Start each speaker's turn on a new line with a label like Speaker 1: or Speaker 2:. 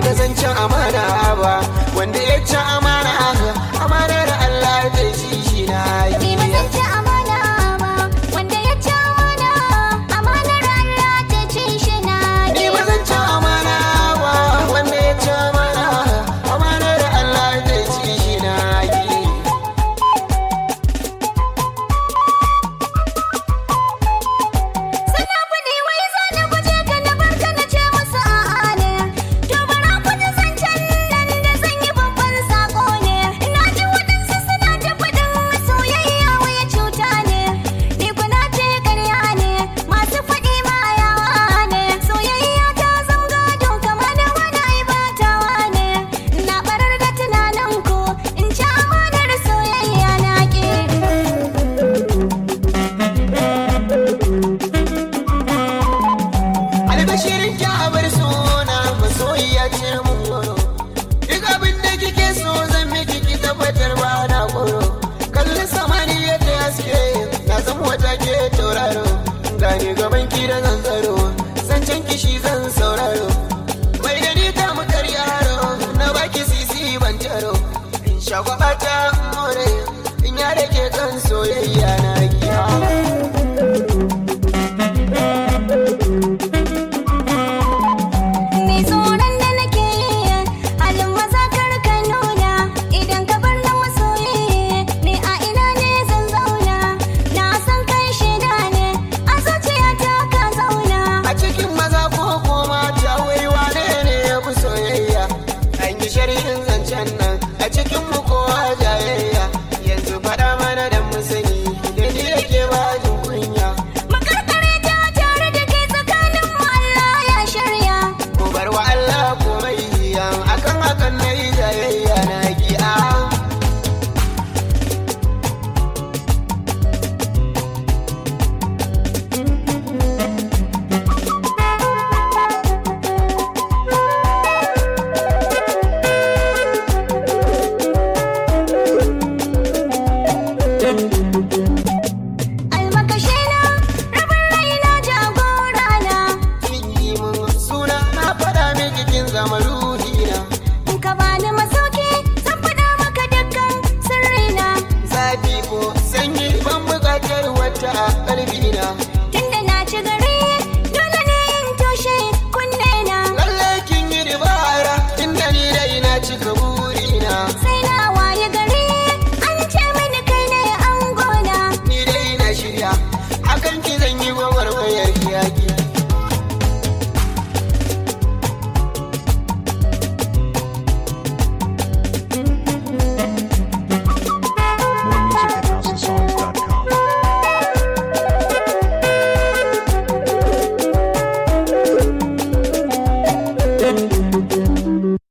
Speaker 1: da zancen amana ba wanda ya ci amana amanar Allah zai ci shi na
Speaker 2: Ni ba zan ci amana ba, wanda ya ci amana, amanar Allah ta ci shi na
Speaker 1: Ni ba zan ci amana ba wanda ya ci amana amanar Allah zai ci shi na yi.
Speaker 2: Sana kuɗi wai za na guje ka na barka na ce musu a'a ne. To bara ku ji zancen nan da zan yi babban saƙo ne. Ina ji waɗansu suna ta faɗin soyayya waya cuta ne. Ni kuna ce ƙarya ne, masu faɗi ma yawa ne. Soyayya ta zam gado kama da wani aibatawa ne. Na barar da tunanin ku in ci amanar soyayya na ƙi.
Speaker 1: albashirin kyabar suna masoyiya ce mun goro duk abin da kike so zan miki ki tabbatar ba na goro kalli samani yadda haske na zan wata ke tauraro gani gaban ki da zan tsaro zancen kishi zan sauraro bai da ni ta mukar yaro na baki sisi ban taro in shagwaba ta more in ya rage kan soyayya na giya
Speaker 2: Ni tsoron da nake yi halin maza kar ka nuna idan ka bar na masoyi ni a ina ne zan zauna na san kai shida ne a zuciyata ka zauna
Speaker 1: A cikin maza ko ko mata wai wane ne ya fi soyayya? An yi sharhin zancen nan a cikin mu kowa jayayya. Yanzu faɗa mana da mu sani da ni yake ba jin kunya.
Speaker 2: makarkare ta tare da kai tsakanin mu Allah ya shirya
Speaker 1: Ku bar wa Allah komai yan akan hakan na yi jayayya na gi'a.
Speaker 2: almakashe na rabin raina jagora na
Speaker 1: Kin yi mun suna na faɗa miki kin zama ruhina.
Speaker 2: in ka bani masauki zan faɗa maka dukkan sirrina
Speaker 1: Zafi ko sanyi ban buƙatar wata a ƙalbina.